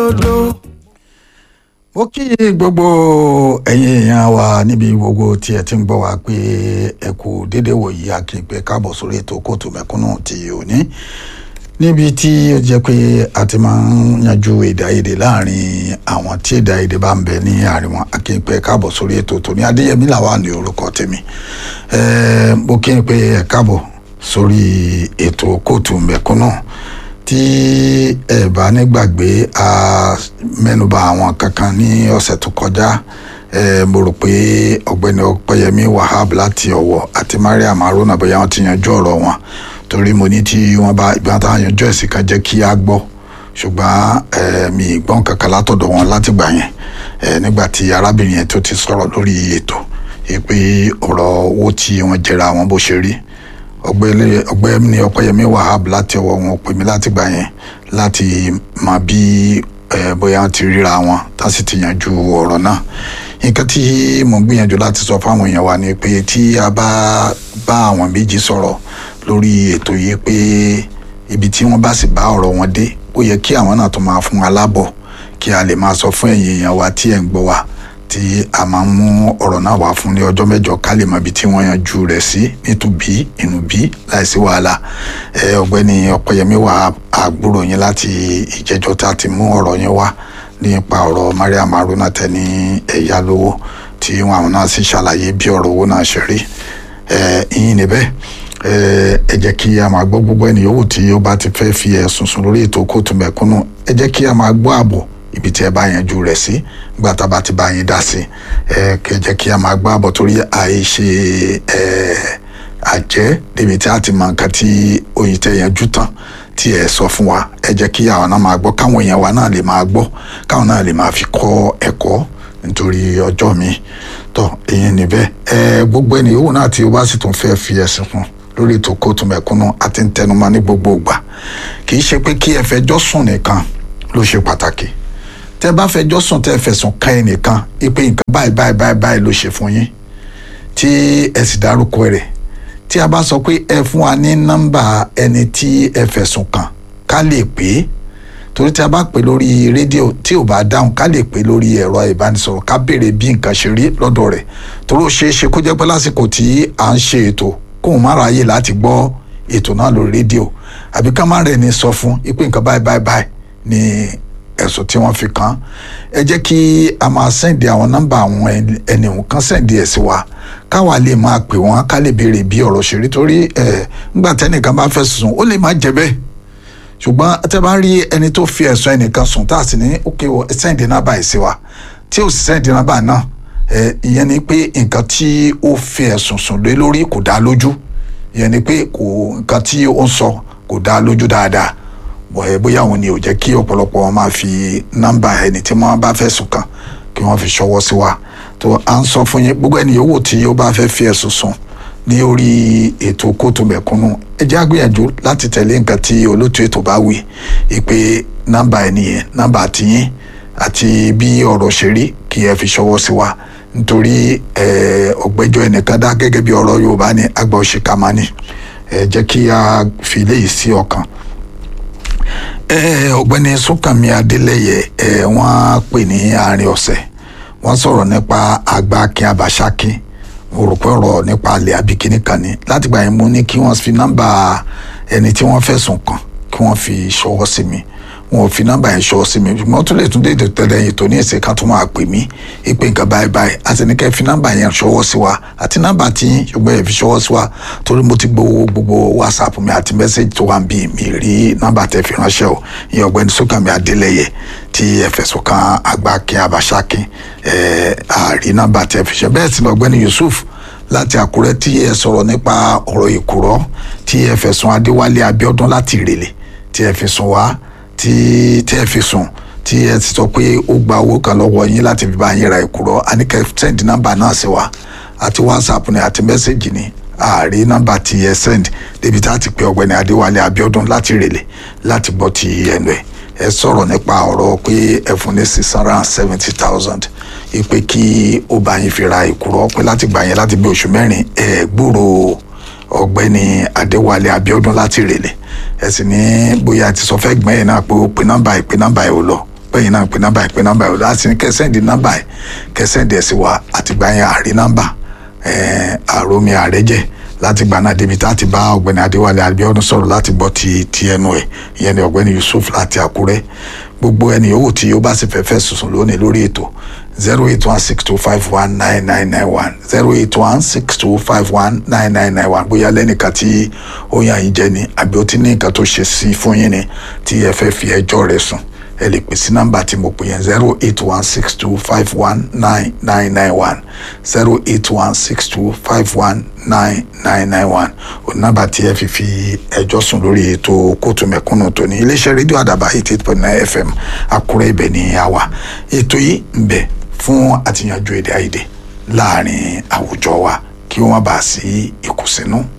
lódò. ó kí gbogbo ẹ̀yin èèyàn wa níbi gbogbo tí ẹ ti ń gbọ́ wa pé ẹ kú déédéé wòyí akínpẹ káàbọ̀ sórí ètò kóòtù mẹ̀kúnnù ti òní níbi tí ó jẹ́ pé a ti máa ń yanjú èdè àìyedè láàrin àwọn tí èdè àìyedè bá ń bẹ ní àárín wọn akínpẹ káàbọ̀ sórí ètò tòní adéyẹmí làwa ní orúkọ tèmi ẹ mo kí n pé ẹ káàbọ̀ sórí ètò kóòtù mẹ̀kúnnù tí ẹ bá nígbàgbé a mẹ́nubà àwọn kankan ní ọ̀sẹ̀ tó kọjá ẹ mo rò pé ọ̀gbẹ́ni ọpẹ́yẹmí wahab láti ọ̀wọ̀ àti mariam haruna bóyá wọ́n ti yanjú ọ̀rọ̀ wọn torí mo ní tí wọ́n bá ìgbà tá a yanjú ẹ̀sìn kan jẹ́ kí a gbọ́ ṣùgbọ́n ẹ mi gbọ́n kankan látọ̀dọ̀ wọn látìgbà yẹn ẹ nígbà tí arábìnrin yẹn tó ti sọ̀rọ̀ lórí ètò pé ọ̀rọ̀ owó tí wọ́n jẹra wọn bó ṣe rí ọ̀gbẹ́ni ọpẹ́yẹmí wahab láti ọwọ́ wọn pè mí láti gbà yẹn láti mọ bí bóyá wọn ti ríra wọn tá sì ti yanjú ọ̀rọ̀ náà nǹkan tí mo ń gbìyànjú láti sọ fáwọn èèyàn wa ni pé tí a bá bá àwọn méjì sọ̀rọ̀ lórí ètò yìí pé ibi tí wọ́n bá sì bá ọ̀rọ̀ wọn dé ó yẹ kí àwọn náà tó máa fún wa lábọ̀ kí a lè máa sọ fún ẹ̀yin èèyàn wa tí ẹ̀ ń gbọ́ wa tí a máa mú ọ̀rọ̀ náà wá fún ní ọjọ́ mẹ́jọ ká lè mọ ibi tí wọ́n yanjú rẹ̀ sí nítubí ìnùbí láìsí wàhálà ẹ ọ̀gbẹ́ni ọ̀pẹ̀yẹmí wà àgbúrò yín láti ìjẹ́jọ́ tá a ti mú ọ̀rọ̀ yín wá nípa ọ̀rọ̀ mariam haruna tẹ ní ẹ̀yà lówó tí àwọn náà sì ṣàlàyé bí ọ̀rọ̀ owó náà ṣe rí ẹ ìyìn níbẹ̀ ẹ jẹ́ kí a máa gbọ́ gbogbo ẹni yòówù tí ó bá ti fẹ́ fi ẹ̀sùn sùn lórí ètò kóòtù mẹ̀kúnnù ẹ jẹ́ kí a máa gbọ́ ààbò ibi tí ẹ bá yanjú rẹ̀ sí nígbà tá a bá ti bá yín dá sí ẹ kẹ jẹ́ kí a máa gbọ́ ààbò torí àìṣe ẹ àjẹ́ débi tí a ti mọ nǹkan tí oyin tẹ yanjú tán tí ẹ sọ fún wa ẹ jẹ́ kí àwọn náà máa gbọ́ káwọn èèyàn wa náà lè máa gbọ́ káwọn náà lè máa fi kọ́ ẹ̀kọ́ nítorí ọjọ́ mi tó èyí níbẹ̀ ẹ gbogbo ẹni yòówù náà tí o bá sì tún fẹ́ fi ẹ̀sìn fún lórí ètò kóòtù mẹ̀kúnnù àti ntẹnumọ́ ní gbogbo ìgbà kì í ṣe pé kí ẹ fẹjọ́ sùn nìkan ló ṣe pàtàkì tẹ bá fẹjọ́ sùn tẹ fẹ̀sùn kàn ẹnìkan ipe nǹkan báyìí báyìí báyìí báyìí ló ṣe fún yín tí ẹ sì dárúkọ rẹ̀ tí a bá sọ pé ẹ fún wa ní nọ́mbà ẹni tí ẹ fẹ̀sùn kàn ká lè pè é torí tí a bá pè lórí rédíò tí ò bá dáhùn ká lè pè lórí ẹ̀rọ ìbánisọ̀rọ̀ ká béèrè bí nǹkan ṣe rí lọ́dọ̀ rẹ̀ torí ó ṣeé ṣe kó jẹ́ pé lásìkò tí à ń ṣe ètò kóun má ráyè láti gbọ́ ètò náà lórí rédíò àbí ká má rẹ̀ ní sọ fún ipe nǹkan báyìí báyìí báyìí ni ẹ̀sùn tí wọ́n fi kàn án ẹ jẹ́ kí a máa sẹ́ǹdì àwọn nọ́mbà àwọn ẹnìwọ̀n kan sẹ́ǹdì ẹ̀ sí wa káwa lè máa pè wọ́n ká lè béèrè bí ọ̀rọ̀ ṣe rí torí ẹ̀ ńgbà tẹ́nìkan bá fẹ́ sùn ó lè má jẹ́ bẹ́ẹ̀ ṣùgbọ́n tẹ́ bá rí ẹni tó fi ẹ̀sùn ẹnìkan sùn tá a sì ní ókè wọ sẹ́ǹdì nọ́mbà ẹ̀ sí wa tí ò sì sẹ́ǹdì nọ́mbà náà ẹ̀ ìyẹn ni pé nǹkan tí ó fi ẹ̀sùn sùn lé lórí kò dá lójú ìyẹn ni pé kò nǹkan tí ó ń sọ kò dá lójú dáadáa bóyá òun ni ò jẹ́ kí ọ̀pọ̀lọpọ̀ wọn máa fi nọ́mbà ẹni tí wọ́n bá fẹ́ sùn kàn kí wọ́n fi ṣọwọ́ sí wa tó à ń sọ fún yín gbogbo ẹni yòówù tí ó bá fẹ́ fi ẹ̀sùn sùn ní orí ètò kóòtù mẹ̀kúnnù ẹ jẹ́ àgbìyànjú láti tẹ̀lé nǹkan tí olóòtú ètò bá wí ìpè nọ́mbà ẹni yẹn nọ́mbà tiyín àti bí ọ̀rọ̀ ṣe rí kí ẹ fi ṣọwọ́ sí wa nítorí ọ̀gbẹ́jọ́ ẹnìkan dá gẹ́gẹ́ bí ọ̀rọ̀ Yorùbá ní àgbà òṣìkà máa ní ẹ jẹ́ kí a fi léyìí sí ọkàn ọ̀gbẹ́ni Súnkànmí Adélẹ́yẹ wọ́n pè ní àárín ọ̀sẹ̀ wọ́n sọ̀rọ̀ nípa àgbà akin abàṣákin mo rò pé ọ̀rọ̀ nípa alẹ́ abikini kan ni látìgbà yẹn mo ní kí wọ́n fi nọ́mbà ẹni tí wọ́n fẹ̀sùn kàn kí wọ́n fi ṣọwọ́ sí mi wọn ò fi nọ́mbà yẹn ṣọwọ́ sí mi ṣùgbọ́n tó lè tún dé tẹ́lẹ̀ yìí tó ní ẹ̀sẹ̀ ká tó máa pè mí ìpè nǹkan báyìí báyìí àti ní kẹ́ fi nọ́mbà yẹn ṣọwọ́ sí wa àti nọ́mbà tí ṣùgbọ́n yẹn fi ṣọwọ́ sí wa torí mo ti gbowó gbogbo whatsapp mi àti mẹ́sẹ̀gì tó wà ń bí mi rí nọ́mbà tẹ́ fi ránṣẹ́ o ìyẹn ọ̀gbẹ́ni Súnkànmí Adélẹ́yẹ tí ẹ fẹ̀sùn kan Àgbàkin Àbàṣákin ẹ̀ àrí nọ́mbà tẹ́ fi ṣe bẹ́ẹ̀ sì lọ́gbẹ́ni Yusuf láti Àkúrẹ́ tí ẹ sọ̀rọ̀ nípa ọ̀rọ̀ ìkùrọ̀ tí ẹ fẹ̀sùn Adéwálé Abíọ́dún láti Ìrèlè tí ẹ fi sùn wá tí tí ẹ fi sùn tí ẹ ti sọ pé ó gba owó kan lọ́wọ́ yín láti fi bá yín ra ìkùrọ̀ àníkẹ́ sẹ́ǹdì nọ́mbà náà sí wa àti whatsapp ni àti mẹ́sẹ̀gì ni ààrí nọ́mbà tí ẹ sẹ́ǹd débi tá a ti pe ọ̀gbẹ́ni Adéwálé Abíọ́dún láti Ìrèlè láti gbọ́ ti ẹnu ẹ̀ ẹ sọ̀rọ̀ nípa ọ̀rọ̀ pé ẹ fún ní six hundred and seventy thousand ipe kí ó bá yín fi ra ìkúrọ̀ pé láti gbà yẹn láti bí oṣù mẹ́rin ẹ gbúrò ọ̀gbẹ́ni Adéwálé Abíọ́dún láti Ìrèlè ẹ sì ní bóyá ti sọ fẹ́ gbọ́n yẹn náà pé ó pe nọ́mbà ìpè nọ́mbà ẹ̀ ò lọ bẹ́yìn náà pé nọ́mbà ẹ̀ pé nọ́mbà ẹ̀ láti ní kẹsẹ́ǹdì nọ́mbà ẹ̀ kẹsẹ́ǹdì ẹ̀ sí wa àtìgbà yẹn àrí nọ́mbà àròmí àrẹ́jẹ̀ láti gbà náà débi tá a ti bá ọ̀gbẹ́ni adéwálé abíọ́dún sọ̀rọ̀ láti gbọ́ ti ti ẹnu ẹ̀ ìyẹn ni ọ̀gbẹ́ni yusuf láti àkúrẹ́ gbogbo ẹni yòówù tí ó bá sì fẹ́ fẹ́ sùsùn lónìí lórí ètò zero eight one six two five one nine nine nine one zero eight one six two five one nine nine nine one bóyá lẹ́nìkan tí ó yàn yín jẹ ni àbí ó ti ní nǹkan tó ṣe sí fún yín ni tí ẹ fẹ́ fi ẹjọ́ rẹ̀ sùn ẹ lè pè sí nọ́mbà tí mo pè yẹn zero eight one six two five one nine nine nine one zero eight one six two five one nine nine nine one ò nọ́mbà tí ẹ fi fi ẹjọ́ sùn lórí ètò kóòtù mẹ̀kúnnù tòní iléeṣẹ́ rédíò àdàbà eighty eight point nine fm àkúrẹ́ ibẹ̀ ní àwa ètò yìí ń bẹ fún àtìyànjú èdè àìyedè láàrin àwùjọ wa kí wọ́n má bàa sí ìkùnsínú